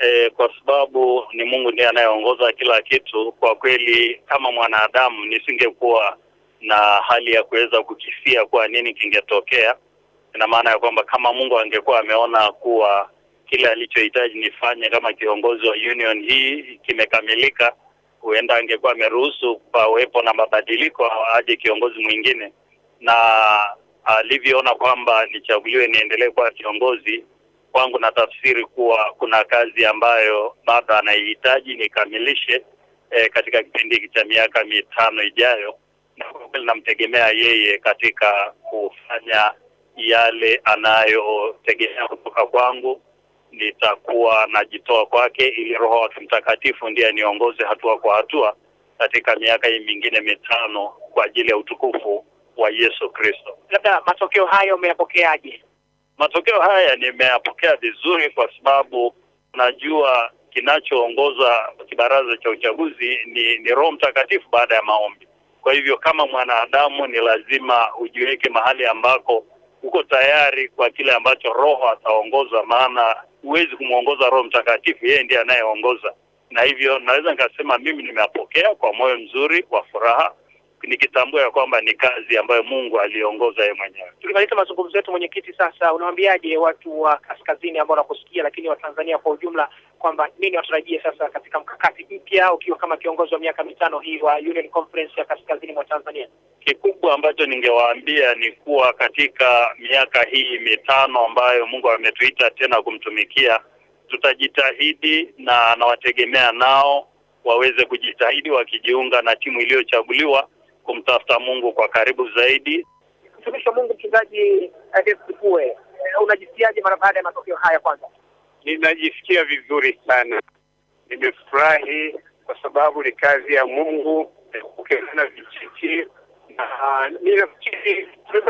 e, kwa sababu ni Mungu ndiye anayeongoza kila kitu. Kwa kweli, kama mwanadamu nisingekuwa na hali ya kuweza kukisia kuwa nini kingetokea. Ina maana ya kwamba kama Mungu angekuwa ameona kuwa kile alichohitaji nifanye kama kiongozi wa union hii kimekamilika, huenda angekuwa ameruhusu pawepo na mabadiliko, aje kiongozi mwingine, na alivyoona kwamba nichaguliwe niendelee kuwa kiongozi kwangu, na tafsiri kuwa kuna kazi ambayo bado anaihitaji nikamilishe e, katika kipindi hiki cha miaka mitano ijayo, na kwa kweli namtegemea yeye katika kufanya yale anayotegemea kutoka kwangu. Nitakuwa najitoa kwake ili Roho wa Mtakatifu ndiye aniongoze hatua kwa hatua katika miaka hii mingine mitano kwa ajili ya utukufu wa Yesu Kristo. Labda matokeo hayo umeyapokeaje? Matokeo haya nimeyapokea vizuri, kwa sababu najua kinachoongoza kibaraza cha uchaguzi ni, ni Roho Mtakatifu baada ya maombi. Kwa hivyo kama mwanadamu ni lazima ujiweke mahali ambako uko tayari kwa kile ambacho Roho ataongoza, maana huwezi kumwongoza Roho Mtakatifu, yeye ndiye anayeongoza. Na hivyo naweza nikasema mimi nimeyapokea kwa moyo mzuri wa furaha, nikitambua ya kwamba ni kazi ambayo Mungu aliongoza yeye mwenyewe. Tukimaliza mazungumzo yetu, mwenyekiti, sasa unawaambiaje watu wa kaskazini ambao wanakusikia, lakini wa Tanzania kwa ujumla, kwamba nini watarajie sasa katika mkakati mpya ukiwa kama kiongozi wa miaka mitano hii wa Union Conference ya kaskazini mwa Tanzania? Kikubwa ambacho ningewaambia ni kuwa katika miaka hii mitano ambayo Mungu ametuita tena kumtumikia, tutajitahidi na nawategemea nao waweze kujitahidi wakijiunga na timu iliyochaguliwa kumtafuta Mungu kwa karibu zaidi. Mtumishi wa Mungu, mchungaji Adesipue, unajisikiaje mara baada ya matokeo haya? Kwanza ninajisikia vizuri sana, nimefurahi kwa sababu ni kazi ya Mungu kukezana vijiti, na ninafikiri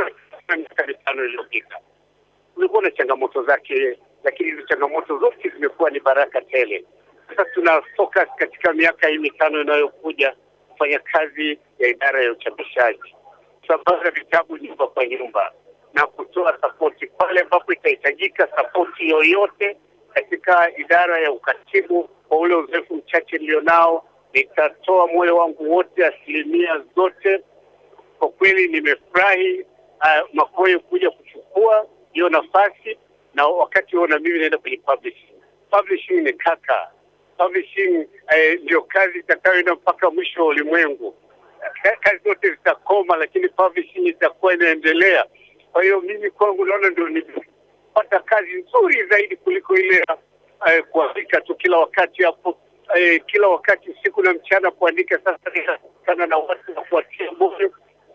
miaka mitano iliyopita kulikuwa na changamoto zake, lakini hizo changamoto zote zimekuwa ni baraka tele. Sasa tuna focus katika miaka hii mitano inayokuja kufanya kazi ya idara ya uchapishaji, kusambaza vitabu nyumba kwa nyumba na kutoa sapoti pale ambapo itahitajika sapoti yoyote katika idara ya ukatibu. Kwa ule uzoefu mchache nilionao, nitatoa moyo wangu wote, asilimia zote. Kwa kweli nimefurahi uh, Makoyo kuja kuchukua hiyo nafasi, na wakati huo na mimi naenda kwenye publishing. Publishing ni kaka publishing ndio eh, kazi itakayoenda mpaka mwisho wa ulimwengu. Kazi zote zitakoma, lakini publishing itakuwa inaendelea. Kwa hiyo mimi kwangu naona ndio nimepata kazi nzuri zaidi kuliko ile eh, kuandika tu kila wakati hapo eh, kila wakati usiku na mchana kuandika. Sasa ninakutana na watu na kuwatia moyo.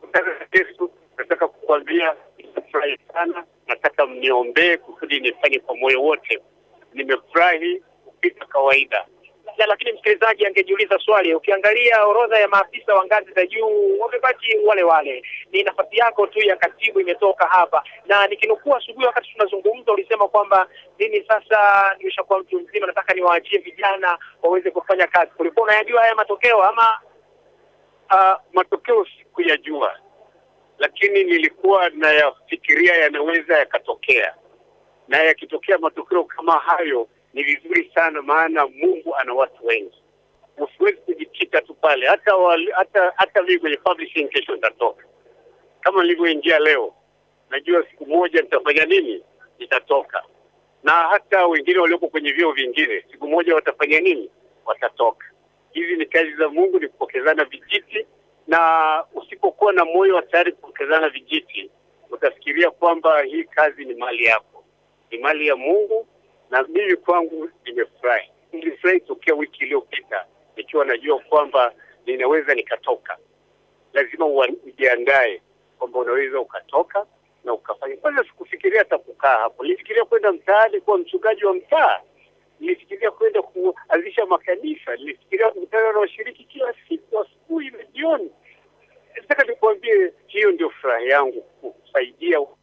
Yesu, nataka kukwambia nimefurahi sana, nataka mniombee kusudi nifanye kwa moyo wote. Nimefurahi kupita kawaida ya, lakini msikilizaji angejiuliza swali, ukiangalia orodha ya maafisa wa ngazi za juu wamebaki wale wale, ni nafasi yako tu ya katibu imetoka hapa, na nikinukuu asubuhi wakati tunazungumza ulisema kwamba mimi sasa nimeshakuwa mtu mzima, nataka niwaachie vijana waweze kufanya kazi. Kulikuwa unayajua haya matokeo ama? Uh, matokeo sikuyajua, lakini nilikuwa nayafikiria yanaweza yakatokea, na yakitokea matokeo kama hayo ni vizuri sana, maana Mungu ana watu wengi. Usiwezi kujikita tu pale. Hata wali, hata hata mimi kwenye publishing kesho nitatoka, kama nilivyoingia leo, najua siku moja nitafanya nini, nitatoka. Na hata wengine walioko kwenye vyeo vingine, siku moja watafanya nini, watatoka. Hizi ni kazi za Mungu, ni kupokezana vijiti, na usipokuwa na moyo wa tayari kupokezana vijiti, utafikiria kwamba hii kazi ni mali yako, ni mali ya Mungu na mimi kwangu nimefurahi. Nilifurahi tokea wiki iliyopita nikiwa najua kwamba ninaweza nikatoka. Lazima ujiandae kwamba unaweza ukatoka na ukafanya. Kwanza sikufikiria hata kukaa hapo, nilifikiria kwenda mtaani kuwa mchungaji wa mtaa, nilifikiria kwenda kuanzisha makanisa, nilifikiria kukutana na washiriki kila siku asubuhi na jioni. Nataka nikuambie, hiyo ndio furaha yangu, kusaidia